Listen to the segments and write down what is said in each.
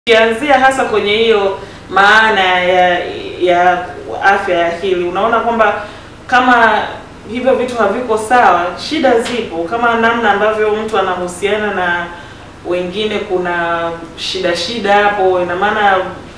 Ukianzia hasa kwenye hiyo maana ya ya afya ya akili, unaona kwamba kama hivyo vitu haviko sawa, shida zipo, kama namna ambavyo mtu anahusiana na wengine, kuna shida shida hapo. Ina maana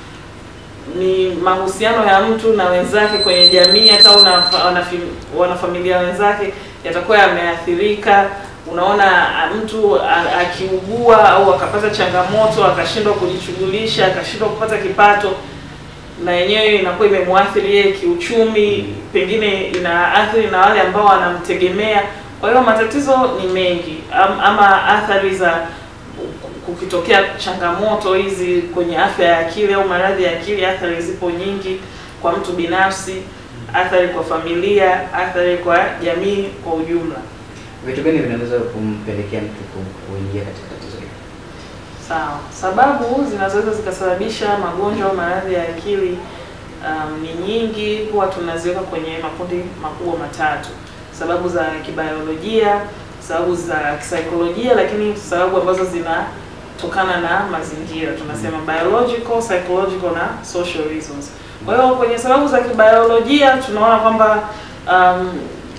ni mahusiano ya mtu na wenzake kwenye jamii, hata una wanafamilia wenzake yatakuwa yameathirika. Unaona mtu akiugua au akapata changamoto akashindwa kujishughulisha akashindwa kupata kipato, na yenyewe inakuwa imemwathiri yeye kiuchumi, pengine inaathiri na wale ambao wanamtegemea. Kwa hiyo matatizo ni mengi, ama athari za kukitokea changamoto hizi kwenye afya ya akili au maradhi ya akili, athari zipo nyingi kwa mtu binafsi, athari kwa familia, athari kwa jamii kwa ujumla. Vitu gani vinaweza kumpelekea mtu kuingia katika tatizo hili? Sawa, sababu zinazoweza zikasababisha magonjwa au maradhi ya akili um, ni nyingi. Huwa tunaziweka kwenye makundi makubwa matatu: sababu za kibiolojia, sababu za kisaikolojia, lakini sababu ambazo zinatokana na mazingira, tunasema biological, psychological na social reasons. Kwa hiyo kwenye sababu za kibiolojia tunaona kwamba um,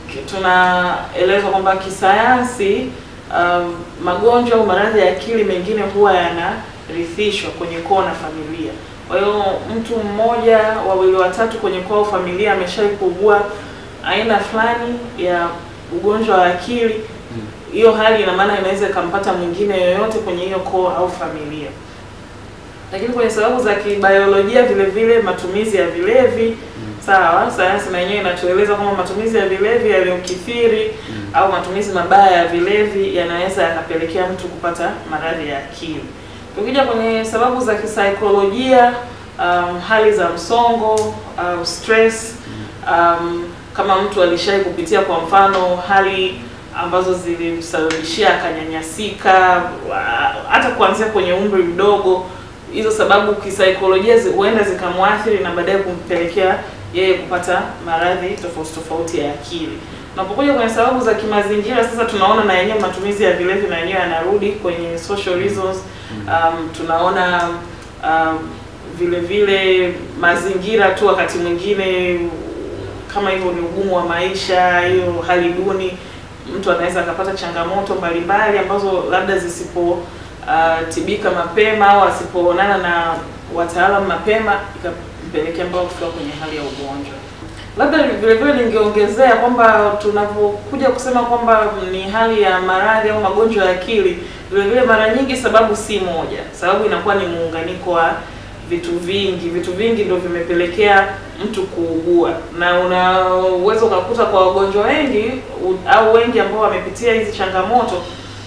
tunaelezwa kwamba kisayansi, um, magonjwa au maradhi ya akili mengine huwa yanarithishwa kwenye koo na familia. Kwa hiyo mtu mmoja, wawili, watatu kwenye koo au familia ameshawahi kuugua aina fulani ya ugonjwa wa akili, hiyo hali ina maana inaweza ikampata mwingine yoyote kwenye hiyo koo au familia. Lakini kwenye sababu za kibiolojia vile vile matumizi ya vilevi Sawa, sayansi na yenyewe inatueleza kwamba matumizi ya vilevi yaliyokithiri mm. au matumizi mabaya ya vilevi yanaweza yakapelekea mtu kupata maradhi ya akili. Tukija kwenye sababu za kisaikolojia, um, hali za msongo au um, stress um, kama mtu alishawahi kupitia kwa mfano hali ambazo zilimsababishia akanyanyasika, hata kuanzia kwenye umri mdogo, hizo sababu kisaikolojia huenda zikamwathiri na baadaye kumpelekea yeye kupata maradhi tofauti tofauti ya akili. Unapokuja kwenye sababu za kimazingira, sasa tunaona na yenyewe matumizi ya vilevi na yenyewe yanarudi kwenye social reasons. Um, tunaona um, vile vile mazingira tu, wakati mwingine kama hivyo ni ugumu wa maisha, hiyo hali duni, mtu anaweza akapata changamoto mbalimbali ambazo labda zisipotibika uh, mapema au asipoonana na wataalamu mapema pelekea mpaka kufika kwenye hali ya ugonjwa. Labda vile vile ningeongezea kwamba tunapokuja kusema kwamba ni hali ya maradhi au magonjwa ya akili, vile vile mara nyingi sababu si moja. Sababu inakuwa ni muunganiko wa vitu vingi. Vitu vingi ndio vimepelekea mtu kuugua, na unaweza ukakuta kwa wagonjwa wengi au wengi ambao wamepitia hizi changamoto,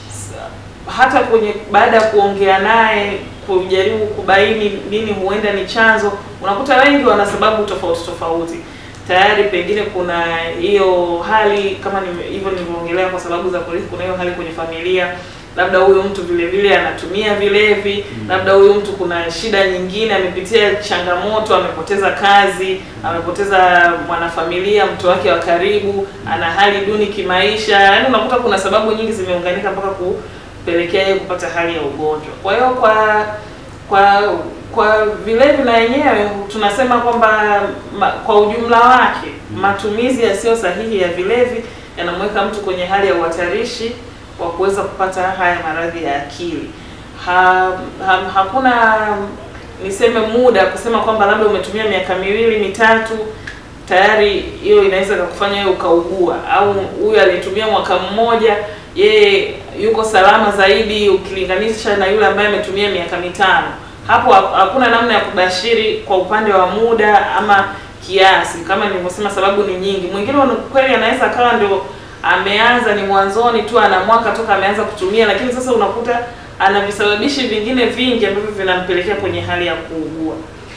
hata kwenye baada ya kuongea naye kujaribu kubaini nini huenda ni chanzo, unakuta wengi wana sababu tofauti tofauti. Tayari pengine kuna hiyo hali kama hivyo nilivyoongelea, kwa sababu za kurithi, kuna hiyo hali kwenye familia, labda huyo mtu vile vile anatumia vilevi, labda huyo mtu kuna shida nyingine, amepitia changamoto, amepoteza kazi, amepoteza mwanafamilia, mtu wake wa karibu, ana hali duni kimaisha. Yaani unakuta kuna sababu nyingi zimeunganika mpaka ku pelekea yeye kupata hali ya ugonjwa. Kwa hiyo kwa kwa kwa vilevi na yenyewe tunasema kwamba ma, kwa ujumla wake matumizi yasiyo sahihi ya vilevi yanamweka mtu kwenye hali ya uhatarishi wa kuweza kupata haya maradhi ya akili. Ha, ha, hakuna niseme muda kusema kwamba labda umetumia miaka miwili mitatu tayari hiyo inaweza kukufanya wewe ukaugua, au huyu aliyetumia mwaka mmoja yeye yuko salama zaidi ukilinganisha na yule ambaye ametumia miaka mitano. Hapo hakuna namna ya kubashiri kwa upande wa muda ama kiasi. Kama nilivyosema, sababu ni nyingi. Mwingine kweli anaweza akawa ndio ameanza ni mwanzoni tu, ana mwaka toka ameanza kutumia, lakini sasa unakuta ana visababishi vingine vingi ambavyo vinampelekea kwenye hali ya kuugua.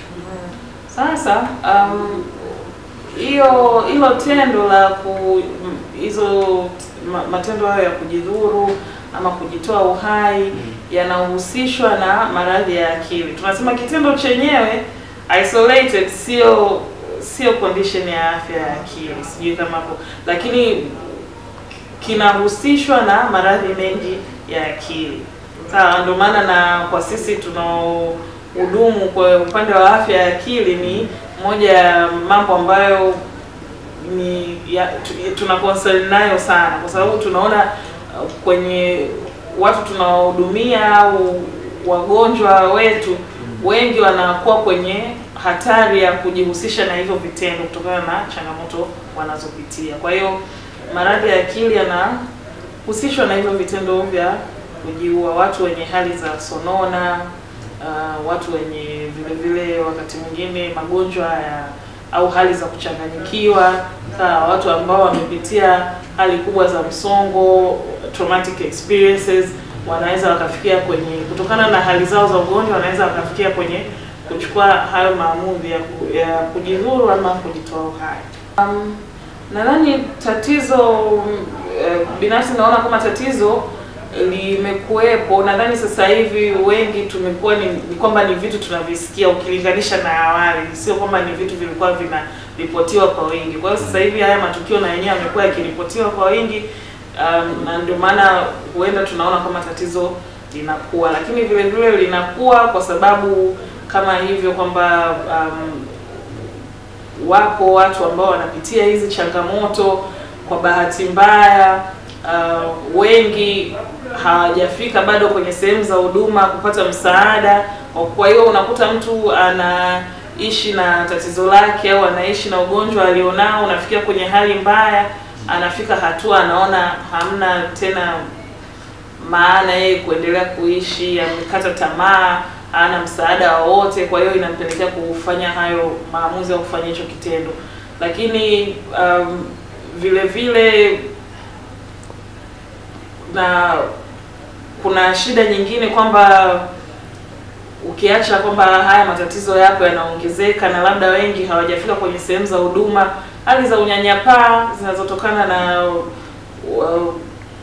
Sasa um, hiyo hilo tendo la ku hizo matendo hayo ya kujidhuru ama kujitoa uhai mm. yanahusishwa na maradhi ya akili. Tunasema kitendo chenyewe isolated sio sio condition ya afya ya akili, sijui kama hapo, lakini kinahusishwa na maradhi mengi ya akili. Sawa, ndio maana na kwa sisi tunao hudumu kwa upande wa afya ya akili ni moja ya mambo ambayo ni ya, tu, tuna concern nayo sana, kwa sababu tunaona uh, kwenye watu tunaohudumia au wagonjwa wetu wengi wanakuwa kwenye hatari ya kujihusisha na hivyo vitendo kutokana na changamoto wanazopitia. Kwa hiyo maradhi ya akili yanahusishwa na hivyo vitendo vya kujiua, watu wenye hali za sonona, uh, watu wenye vile vile wakati mwingine magonjwa ya au hali za kuchanganyikiwa, sawa, watu ambao wamepitia hali kubwa za msongo, traumatic experiences, wanaweza wakafikia kwenye, kutokana na hali zao za ugonjwa, wanaweza wakafikia kwenye kuchukua hayo maamuzi ya, ku, ya kujidhuru ama kujitoa uhai. Um, nadhani tatizo eh, binafsi naona kama tatizo limekuwepo. Nadhani sasa hivi wengi tumekuwa ni, ni kwamba ni vitu tunavisikia ukilinganisha na awali, sio kwamba ni vitu vilikuwa vinaripotiwa kwa wingi. Kwa hiyo sasa hivi haya matukio na yenyewe yamekuwa yakiripotiwa kwa wingi, um, na ndio maana huenda tunaona kama tatizo linakuwa, lakini vile vile linakuwa kwa sababu kama hivyo kwamba um, wapo watu ambao wanapitia hizi changamoto kwa bahati mbaya uh, wengi hawajafika bado kwenye sehemu za huduma kupata msaada. Kwa hiyo unakuta mtu anaishi na tatizo lake au anaishi na ugonjwa alionao, unafikia kwenye hali mbaya, anafika hatua anaona hamna tena maana yeye kuendelea kuishi, amekata tamaa, hana msaada wowote. Kwa hiyo inampelekea kufanya hayo maamuzi au kufanya hicho kitendo, lakini um, vile vile na kuna shida nyingine kwamba ukiacha kwamba haya matatizo yapo yanaongezeka na labda wengi hawajafika kwenye sehemu za huduma, hali za unyanyapaa zinazotokana na uh,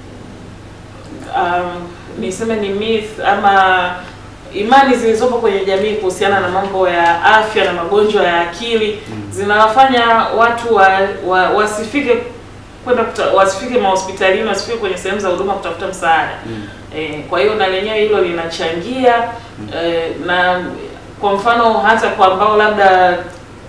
um, niseme ni myth ama imani zilizopo kwenye jamii kuhusiana na mambo ya afya na magonjwa ya akili zinawafanya watu wa, wa, wasifike kwenda wasifike mahospitalini, wasifike kwenye sehemu za huduma kutafuta msaada mm. E, kwa hiyo na lenyewe hilo linachangia mm. E, na kwa mfano hata kwa ambao labda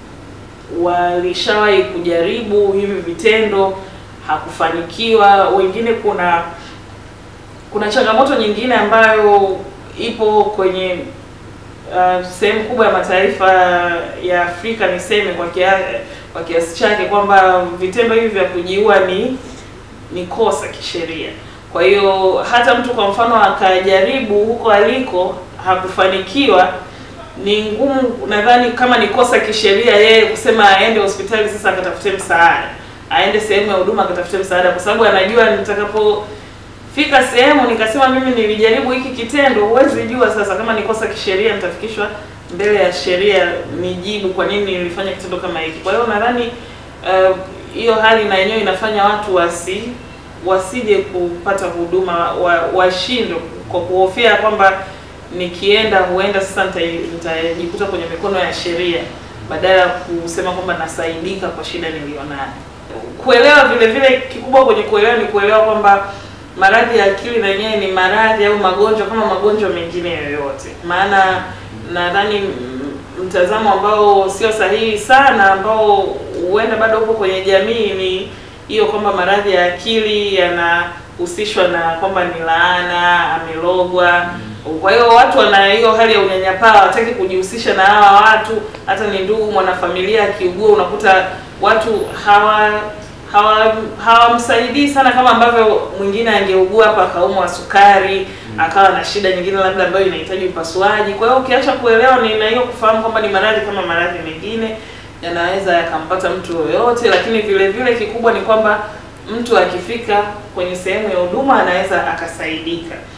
walishawahi kujaribu hivi vitendo hakufanikiwa, wengine kuna kuna changamoto nyingine ambayo ipo kwenye uh, sehemu kubwa ya mataifa ya Afrika niseme kwa kiasi kwa kiasi chake kwamba vitendo hivi vya kujiua ni ni kosa kisheria. Kwa hiyo hata mtu kwa mfano akajaribu huko aliko hakufanikiwa, ni ngumu nadhani kama ni kosa kisheria yeye kusema aende hospitali sasa akatafute msaada, aende sehemu ya huduma akatafute msaada, kwa sababu anajua nitakapofika sehemu nikasema mimi nilijaribu hiki kitendo, huwezi jua sasa kama ni kosa kisheria nitafikishwa mbele ya sheria nijibu kwa nini nilifanya kitendo kama hiki. Kwa hiyo nadhani hiyo uh, hali na yenyewe inafanya watu wasi wasije kupata huduma washindwe wa kwa kuhofia kwamba nikienda huenda sasa nitajikuta kwenye mikono ya sheria badala ya kusema kwamba nasaidika kwa shida nilionayo. Kuelewa vile vile, kikubwa kwenye kuelewa ni kuelewa kwamba maradhi ya akili na yenyewe ni maradhi au magonjwa kama magonjwa mengine yoyote, maana nadhani mtazamo ambao sio sahihi sana ambao huenda bado upo kwenye jamii ni hiyo kwamba maradhi ya akili yanahusishwa na kwamba ni laana, amelogwa. Kwa hiyo watu wana hiyo hali ya unyanyapaa, hawataki kujihusisha na hawa watu. Hata ni ndugu mwanafamilia akiugua, unakuta watu hawa hawamsaidii hawa sana kama ambavyo mwingine angeugua hapa akaumwa sukari mm. akawa na shida nyingine labda ambayo inahitaji upasuaji. Kwa hiyo ukiacha kuelewa ni na hiyo kufahamu kwamba ni maradhi kama maradhi mengine yanaweza yakampata mtu yoyote, lakini vile vile kikubwa ni kwamba mtu akifika kwenye sehemu ya huduma anaweza akasaidika.